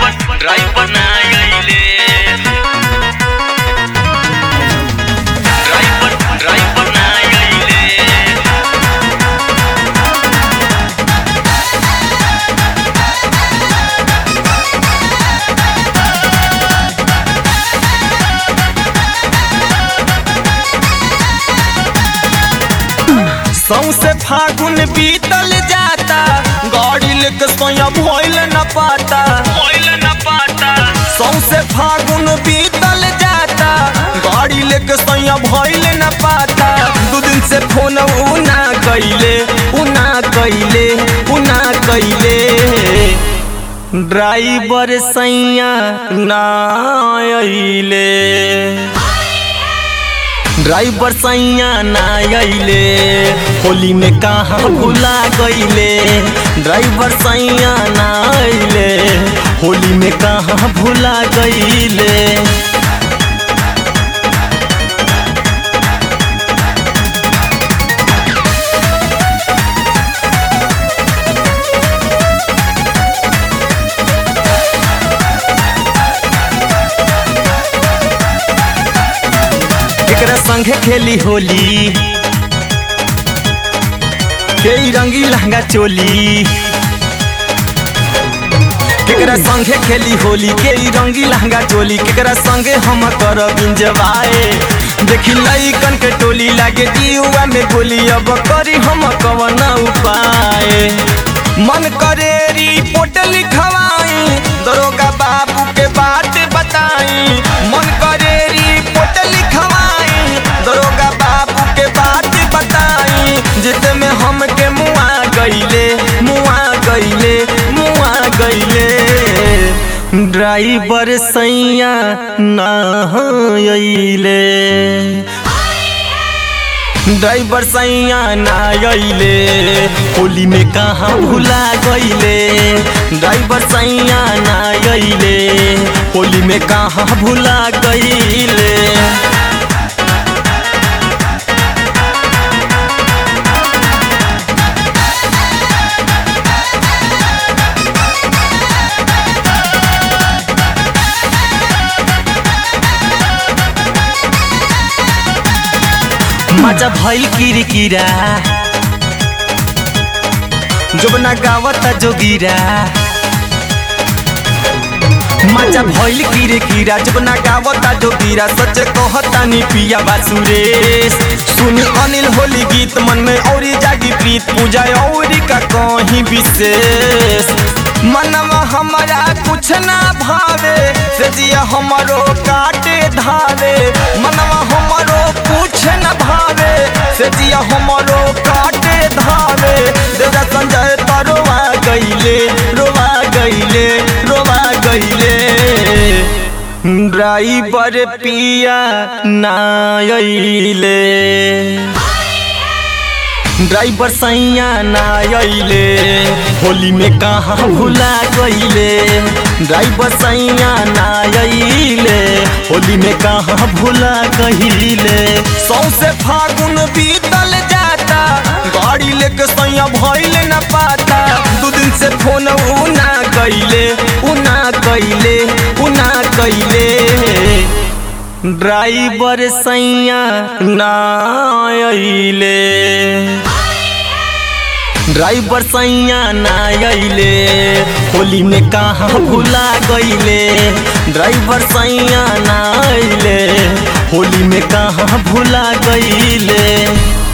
driver driver ना आइले driver driver ना आइले सौसे फागुन बीतल जाता गाड़ी लेके सोया भइल न पाता कोइल न पाता सौसे फागुन बीतल जाता गाड़ी लेके सोया भइल न पाता दू दिन से फोन उ ना कइले उ ना कइले उ ना कइले ड्राइवर सैया ना अइले ड्राइवर सैया ना अइले होली में कहाँ भुला गइले ड्राइवर सैया ना अइले होली में कहाँ भुला गइले केकरा संगे खेली होली के रंगी लहंगा चोली केकरा संगे खेली होली के रंगी लहंगा चोली केकरा संगे हम करब इंजवाए देखी लइकन के टोली लागे जीवा में गोली अब करी हम कवन उपाय मन करे रिपोर्ट लिखवाई दरोगा बाबू के बात बताई मन करे रिपोर्ट लिखवाई दरोगा बाबू के बात बताई जित में हम के मुआ गइले मुआ गइले मुआ गइले ड्राइवर सैया ना अइले ड्राइवर सैया ना अइले होली में कहाँ भुला गइले ड्राइवर सैया ना अइले होली में कहाँ भुला गइले मजा भइल किरकिरा जोबना गावता जोगिरा मजा भइल किरकिरा जोबना गावता जोगिरा सच कहता नी पिया बासुरेश सुनी अनिल होली गीत मन में औरी जागी प्रीत पूजा औरी का कहीं विशेष मनवा हमारा कुछ ना भावे से जिया हमारो काटे धावे मनवा हमारो कुछ न भावे से जिया हमारो काटे धावे देवरा संजय तरोवा गइले रोवा गइले रोवा गइले ड्राइवर पिया ना अइले ड्राइवर सैया ना अइले होली में कहाँ भुला गइले ड्राइवर सैया ना अइले होली में कहाँ भुला गइले सौसे फागुन बीतल जाता गाड़ी लेके सैया भइल न पाता दू दिन से फोन उ ना कइले उ ना कइले उ ना कइले ड्राइवर सैया ना अइले ड्राइवर सैया ना अइले होली में कहाँ भुला गइले ड्राइवर सैया ना अइले होली में कहाँ भुला गइले